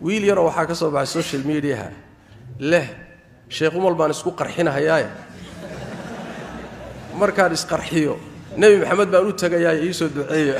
wiil yaroo waxaa ka soo baxay social mediaha leh sheekh umal baan isku qarxinahayaaye markaan isqarxiyo nebi maxamed baan u tegayaaye iisoo duceeya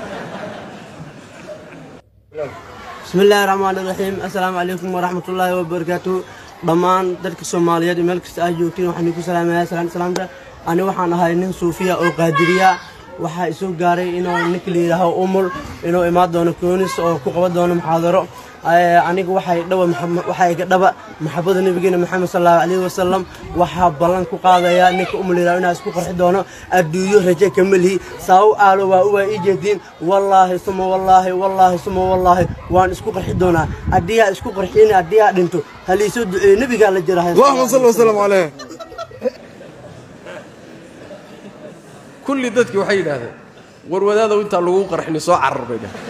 bismi illaahi raxmaan iraxiim assalaamu calaykum waraxmat ullaahi wabarakaatu dhammaan dadka soomaaliyeed meel kasta aad joogtiin waxaan idinku salaamayaa salaan salaamta ani waxaan ahay nin suufiya oo qaadiriya waxaa isoo gaaray inuu ninka la yidhaaho umul inuu imaan doono koonis oo ku qaban doono muxaadaro aniga waxay dhaba waxaa iga dhaba maxabada nabigeena maxamed sal allahu calayhi wasalam waxaa ballan ku qaadaya ninka umul yidhaho inaa isku qarxi doono adduunyo raje ka melihi saa u aalo waa u waa ii jeediin wallaahi suma wallaahi wallaahi suma wallaahi waan isku qarxi doonaa haddii aa isku qarxiyeyna haddii aa dhinto haliisoo duceeyo nebigaa la jira اللهم صل وسلم عليه kulli dadkii waxay yidhaahdeen war wadaadow intaa lagu qarxini soo carar bay dhaheen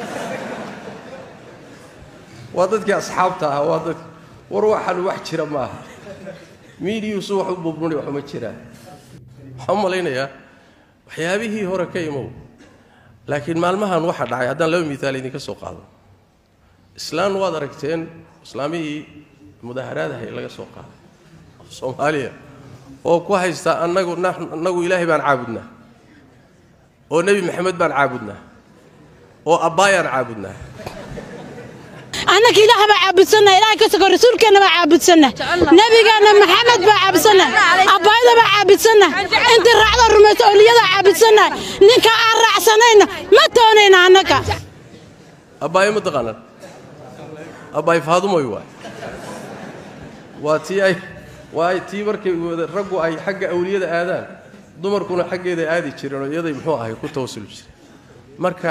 waa dadkii asxaabta ah waa dadki war waxaan wax jira ma aha miidiyuusu wax u bubnuni waxuma jiraan waxaan u malaynayaa waxyaabihii hore ka imow laakiin maalmahan waxaa dhacay haddaan laba miaal idinka soo qaado islaan waad aragteen islaamihii mudaaharaadahay laga soo qaaday soomaaliya oo ku haysta annagu annagu ilaahay baan caabudnaa oo nebi maxamed baan caabudnaa oo abbaayaan caabudnaa annaka ilaah baa caabudsanna ilaah ka sogo rasuulkeenna baa caabudsanna nebigeenna maxamed baa caabudsanna abbaayada baa caabudsanna intii raacdo rumayso awliyadaa caabudsanna ninka aan raacsanayna ma doonayna annaka abbaayo ma taqaanaan abbaay faadumoy waay waa tii ay waa tii markay wada raggu ay xagga awliyada aadaan dumarkuna xaggeeda aadi jireen oo iyaday muxuu ahay ku tawasuli jireen marka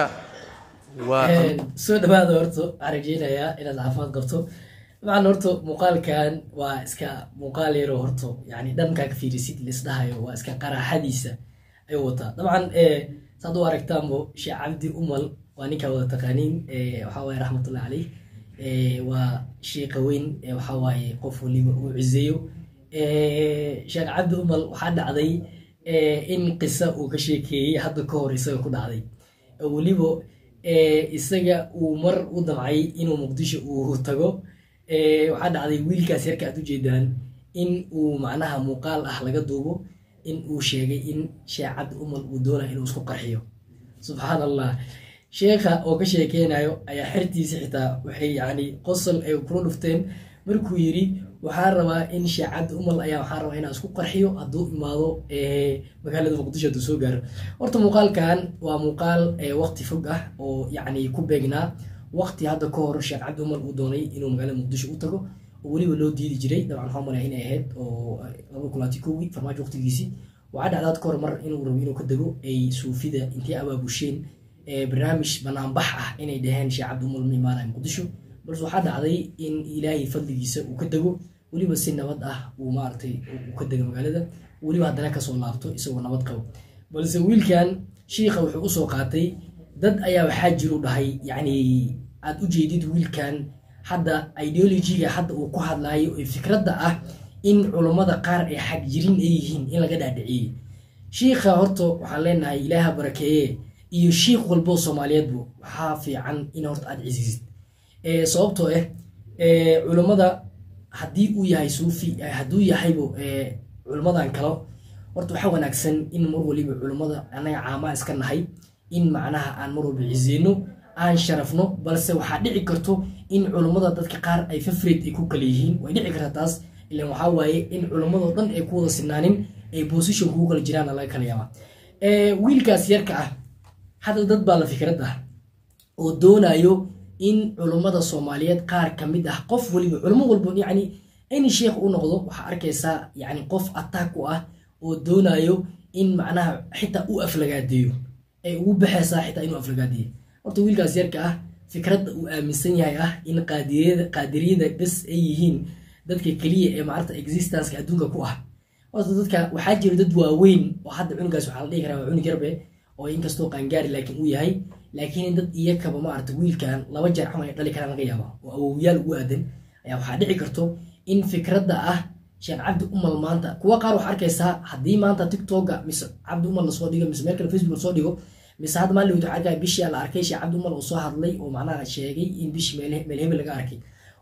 waa soo dhawaada horta waxaan rajeynayaa inaad caafimaad qabto dabcan horta muuqaalkan waa iska muuqaal yaroo horta yani dhankaa ka fiirisid laisdhahayo waa iska qaraaxadiisa ayuu wataa dabcan saad u aragtaanbo sheekh cabdi umal waa ninkaa wada taqaaniin waxaa waaye raxmatullahi caleyh waa shiiqa weyn waxaa waaye qof waliba uu ciseeyo sheekh cabdi umal waxaa dhacday in qisa uu ka sheekeeyey hadda ka hor isaga ku dhacday weliba isaga uu mar u damcay inuu muqdisho uu tago waxaa dhacday wiilkaas yarka aad ujeedaan in uu macnaha muuqaal ah laga duubo in uu sheegay in sheekh cabdi umal uu doonaya inuu isku qarxiyo subxaan allah sheekha oo ka sheekeynayo ayaa xertiisa xitaa waxay yani qosol ay kula dhufteen markuu yidhi waxaan rabaa in sheekh cabdi umal ayaa waxaan rabaa inaan isku qarxiyo hadduu imaado magaalada muqdisho hadduu soo gaaro horta muuqaalkan waa muuqaal waqti fog ah oo yacni ku beegnaa waqti hadda ka hor sheekh cabdi umal uu doonay inuu magaalada muqdisho u tago oo weliba loo diidi jiray dabcan waxaan malaya inay ahayd oo laba kulaati kowgii farmaajo waqtigiisii waxaa dhacdaad ka hor mar inuu rabo inuu ka dego ay suufida intay abaabusheen barnaamij banaanbax ah inay dhaheen sheekh cabdi umal ma imaanaya muqdisho balse waxaa dhacday in ilaahay fadligiisa uu ka dego weliba si nabad ah uu maaragtay uu ka dego magaalada weliba haddana kasoo laabto isagoo nabad qabo balse wiilkan shiikha wuxuu usoo qaatay dad ayaa waxaa jiru dhahay yacni aad u jeedid wiilkan hadda ideologiga hadda uu ku hadlaayo ee fikradda ah in culummada qaar ay xagjirin ay yihiin in laga dhaadhiciyey shiikha horta waxaan leenahay ilaaha barakeeye iyo shiikh walboo soomaaliyeedbu waxaa fiican in horta aad cisisid sababtoo ah culummada haddii uu yahay suufi hadduu yahaybo culummadan kalo horta waxaa wanaagsan in mar waliba culummada annaga caamaa iska nahay in macnaha aan mar walba cizeyno aan sharafno balse waxaa dhici karto in culummada dadka qaar ay fafreed ay ku kala yihiin way dhici kartaa taas ilan waxaa waaye in culummadoo dhan ay ku wada sinaanin ay position kugu kala jiraan laga kala yaabaa wiilkaas yarka ah hadda dad baa la fikrad ah oo doonayo in culummada soomaaliyeed qaar ka mid ah qof waliba culummo walba yacni in sheekh u noqdo waxaa arkaysaa yacni qof attack u ah oo doonayo in macnaha xitaa u aflagaadeeyo ay ugu baxaysaa xitaa inuu aflagaadeeyo horta wiilkaas yarka ah fikradda uu aaminsan yahay ah in qaadiriyada qaadiriyada bes ay yihiin dadka keliya ee maarata existenceka adduunka ku ah horta dadka waxaa jira dad waaweyn oo hadda cunugaas waxaa la dhihi karaa waa cunug yarbe oo inkastoo qaangaari laakiin uu yahay laakiin dad iyakaba maarata wiilkan laba jeer camal ay dhali karaan laga yaaba oo awowyaal ugu aadan ayaa waxaa dhici karto in fikradda ah sheekh cabdi umal maanta kuwa qaar waxaa arkaysaa haddii maanta tiktoka mise cabdi umal lasoo dhigo mise meel kale facebook lasoo dhigo mise hadda maalin waxaa arkaya bishii la arkay sheekh cabdi umal oo soo hadlay oo macnaha sheegay in bishi meel hebel laga arkay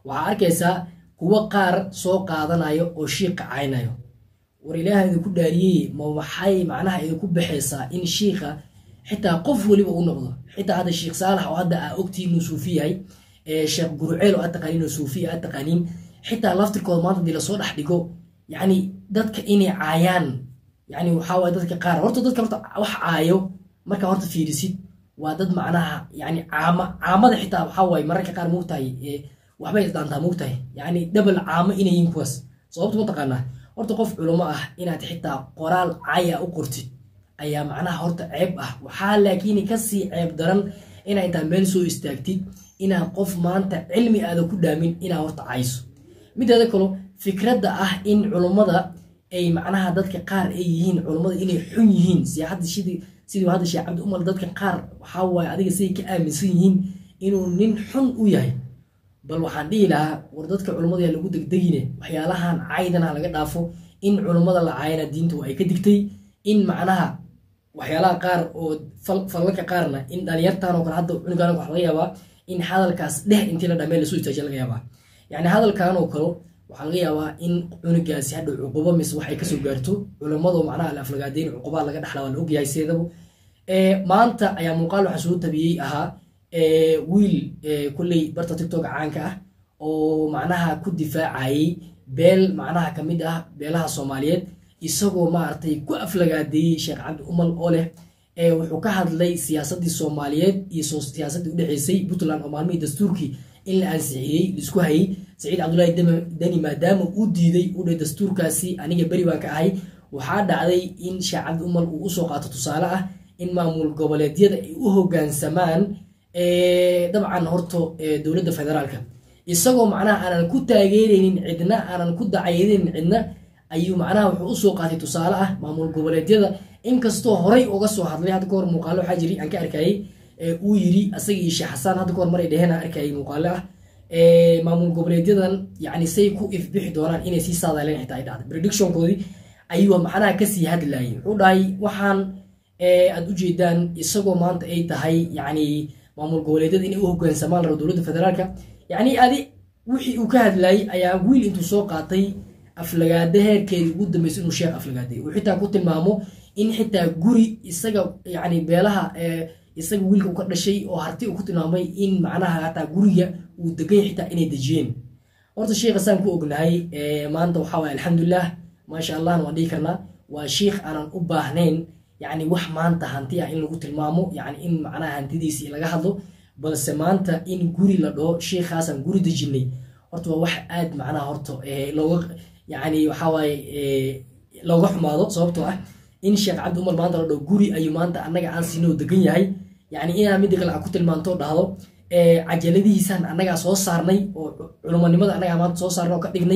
waxaa arkaysaa kuwo qaar soo qaadanayo oo shiiqa caynayo war ilaaha idinku dhaariyey ma waxay macnaha idinku baxaysaa in shiiqa xitaa qof weliba u noqdo xitaa hadda sheekh saalax oo hadda aa ogtiin inuu suufi yahay sheekh guruceel oo aad taqaaniin oo suufi aad taqaaniin xitaa laftirkooda maanta hadii lasoo dhex dhigo yacni dadka inay caayaan yani waxaa waye dadka qaar horta dadka horta wax caayo markaa horta fiirisid waa dad macnaha yani caama caamada xitaa waxaa waaye mararka qaar moogtahay waxbay isdaantaa moogtahay yani dhabal caamo inay yihin kuwaas sababta mataqaanaa horta qof culamo ah inaad xitaa qoraal caaya u qortid ayaa macnaha horta ceeb ah waxaa laakiin kasii ceeb daran inaa intaa meel soo istaagtid inaad qof maanta cilmi aada ku dhaamin inaa horta cayso mideeda kalo fikradda ah in culummada ay macnaha dadka qaar ay yihiin culummada inay xun yihiin siyaxadda sidii sidii hadda sheekh cabdi umar dadka qaar waxaa waaye adiga siday ka aaminsan yihiin inuu nin xun u yahay bal waxaan dhihi lahaa war dadka culummada yaa lagu degdegine waxyaalahan caydana laga dhaafo in culummada la caayana diinta waa ay ka digtay in macnaha waxyaalaha qaar oo fallalka qaarna in dhalinyartan oo kale hadda cunugan waxa laga yaabaa in hadalkaas dheh intii la dhamee lasoo istaajiya laga yaabaa yacni hadalkan oo kale waxaa laga yaabaa in cunugaasi hadhow cuqubo mise waxay kasoo gaarto culammado macnaha alaflagaadeyn cuqubaa laga dhexla waa la ogyahay seedaba maanta ayaa muuqaal waxaa soo tabiyey ahaa wiil kulley barta tiktok caanka ah oo macnaha ku difaacayay beel macnaha kamid ah beelaha soomaaliyeed isagoo maaragtay ku aflagaadeeyey sheekh cabdi umal oo leh wuxuu ka hadlay siyaasadii soomaaliyeed iyo siyaasaddii udhexeysay puntland oo maalmihii dastuurkii in la ansixiyey laisku hayay saciid cabdullaahi deni maadaama uu diiday udhe dastuurkaasi aniga beri baan ka ahay waxaa dhacday in sheekh cabdi umal uu usoo qaato tusaale ah in maamul goboleedyada ay u hogaansamaan dabcan horto dowladda federaalka isagoo macnaha aanan ku taageeraynin cidna aanan ku dacayadaynin cidna ayuu macnaha wuxuu usoo qaatay tusaale ah maamul goboleedyada inkastoo horay uga soo hadlay hadda kahor muuqaalo waxaa jiri aan ka arkayay uu yiri asaga iyo sheekh xasaan hadda kahor maray dheheen aan arkayay muuqaalo ah maamul goboleedyadan yani say ku ifbixi doonaan inay sii saadaaleen xitaa ay dhacday predictionkoodii ayuu macnaha kasii hadlayay wuxuu dhahay waxaan aad ujeedaan isagoo maanta ay tahay yani maamul goboleedyada inay u hogaansamaan rabo dowladda federaalka yani adi wixii uu ka hadlayay ayaa wiil intuu soo qaatay aflagaada heerkeedii ugu dambeysay inuu sheekh aflagaaday uu xitaa ku tilmaamo in xitaa guri isaga yani beelaha isaga wiilka u ka dhashay oo harti uu ku tilmaamay in macnaha hataa guriga uu degay xitaa inay dejiyeen horta sheekha saan ku ognahay maanta waxaa waye alxamdulilah maasha allahna waan dhihi karnaa waa sheikh aanan u baahnayn yani wax maanta hanti ah in lagu tilmaamo yani in macnaha hantidiisii laga hadlo balse maanta in guri la dhaho sheikhaasaan guri dejinay horta waa wax aad macnaha horta looga yani waxawaaye looga xumaado sababtoo ah in sheekh cabdi umar maanta la dhaho guri ayuu maanta annaga aan siinoo degan yahay yani inaa midda kale a ku tilmaanto dhahdo cajaladihiisaan annagaa soo saarnay oo culumanimada annagaa maanta soo saarnay oo ka dhignay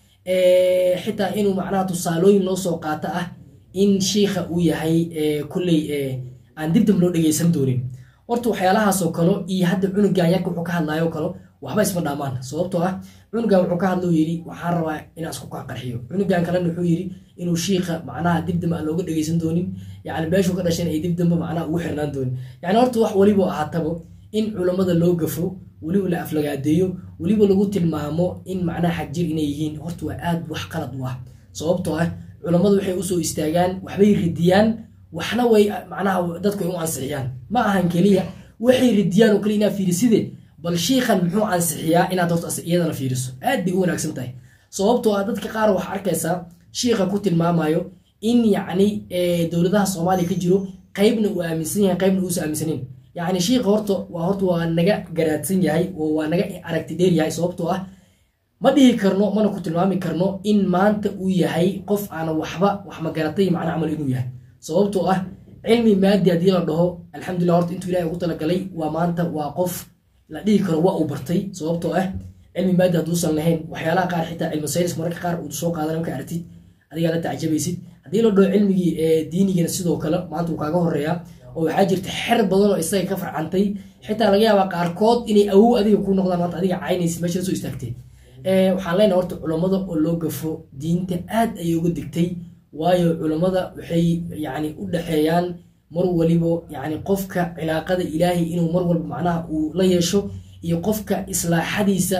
xitaa inuu macnaha tusaalooyin loo soo qaato ah in shiikha uu yahay kulley aan dibdib loo dhegeysan doonin horta waxyaalahaasoo kale iyo hadda cunugan yarka wuxuu ka hadlayo kale waxba isma dhaamaan sababtoo ah cunugan wuxuu ka hadlou yidhi waxaan rabaa inaan isku qarxiyo cunugan kalena wuxuu yidhi inuu shiikha macnaha dibdamba aan looga dhegeysan doonin yani meeshuu ka dhasheen ay dibdamba macnaha ugu xirnaan doonin yani horta wax weliba ahaataba in culammada loo gafo weliba la aflagaadeeyo weliba lagu tilmaamo in macnaha xagjir inay yihiin horta waa aad wax qalad u ah sababtoo ah culammadu waxay usoo istaagaan waxbay ridiyaan waxna way macnaha dadku ay u ansixiyaan ma ahan keliya waxay ridiyaan oo kale inaad fiiriside bal shiikhan muxuu ansixiyaa inaad horta iyadana fiiriso aad bay u wanaagsan tahay sababtoo ah dadka qaar waxaa arkaysaa shiikha ku tilmaamayo in yacni dowladaha soomaaliya ka jiro qaybna uu aaminsan yahay qaybna uusa aaminsanin yacni shiikha horta waa horta waa naga garaadsan yahay oo waa naga aragti dheer yahay sababtoo ah ma dhihi karno mana ku tilmaami karno in maanta uu yahay qof aanan waxba wax magaratay macna camal inuu yahay sababtoo ah cilmi maadi haddii la dhaho alxamdulillah horta intuu ilahay ugu talagalay waa maanta waa qof la dhihi karo waa uu bartay sababtoo ah cilmi maadi hadduusan lahayn waxyaalaha qaar xitaa cilmi saynis mararka qaar uu soo qaadan marka aragtid adigaa la tacajabaysid haddii la dhaho cilmigii diinigana sidoo kale maanta uu kaaga horeeyaa oo waxaa jirta xer badan oo isaga ka farcantay xitaa laga yaabaa qaarkood inay awow adiga ku noqdaan maanta adiga caynaysid meesha la soo istaagtay waxaan leenahay horta culammada oo loo gafo diinta aad ayay uga digtay waayo culammada waxay yani u dhexeeyaan mar walibo yani qofka cilaaqada ilaahay inuu mar walba macnaha uu la yeesho iyo qofka islaaxadiisa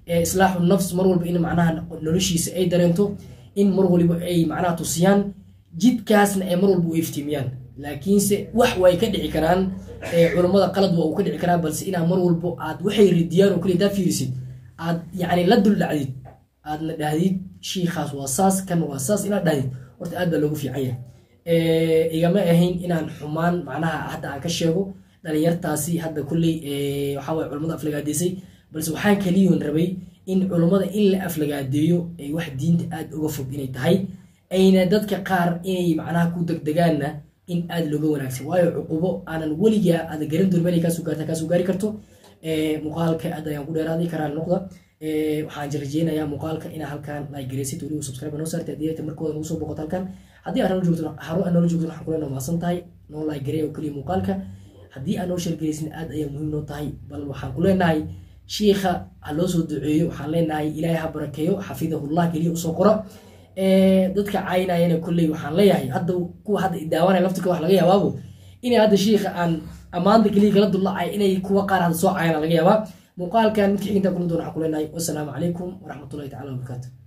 ee islaaxu nafs mar walba in macnaha noloshiisa ay dareento in mar waliba ay macnaha tusiyaan jidkaasna ay mar walba u iftiimiyaan laakiinse wax way ka dhici karaan ee culummada qalad waa uu ka dhici karaa balse inaa mar walbo aad waxay ridiyaan oo kaliya daa fiirisid aad yacni la dul dhacdid aadna dhahdid shiikhaas waa saas kan waa saas inaad dhahdid horta aad baa loogu fiican yahay Eh, igama ahayn inaan xumaan macnaha hadda aan ka sheego dhalinyartaasi hadda kulley eh, waxaa waye culummada aflagaadeysay balse waxaan kaliyoon rabay in culummada in la aflagaadeeyo ay wax diinta aad uga fog inay tahay ayna dadka qaar inay macnaha ku degdegaanna in aad looga wanaagsan waayo cuqubo aanan weligaa aada garan doon meel ay kaasoo gaarta kaasoo gaari karto Eh, muuqaalka aad ayaan ku dheeraaday karaan noqda Eh, waxaan rajeynayaa muuqaalka inaa halkan like gareysid weliba subscribe noo saartay haddii ay markooda nagu soo boqoto halkan haddii aad noo joogto haro aad noola joogto waxaan kula mahadsan tahay noo like garey oo keliya muuqaalka haddii aad noo sheergareysin aad ayaa muhiim noo tahay bal waxaan ku leenahay shiikha ha loo soo duceeyo waxaan leenahay ilaahay ha barakeeyo xafidahullah keliya usoo qora Eh, dadka caynayana kolley waxaan leeyahay hadda kuwa hadda daawanaya laftirka wax laga yaabaabo inay hadda shiikha aan ammaanta keliya kala dullacay inay kuwa qaar hadda soo cayana laga yaabaa muuqaalkan midka xiginta kulan doona waxaan ku leenahay wasalaamu calaykum waraxmatullahi tacala wabarakaatu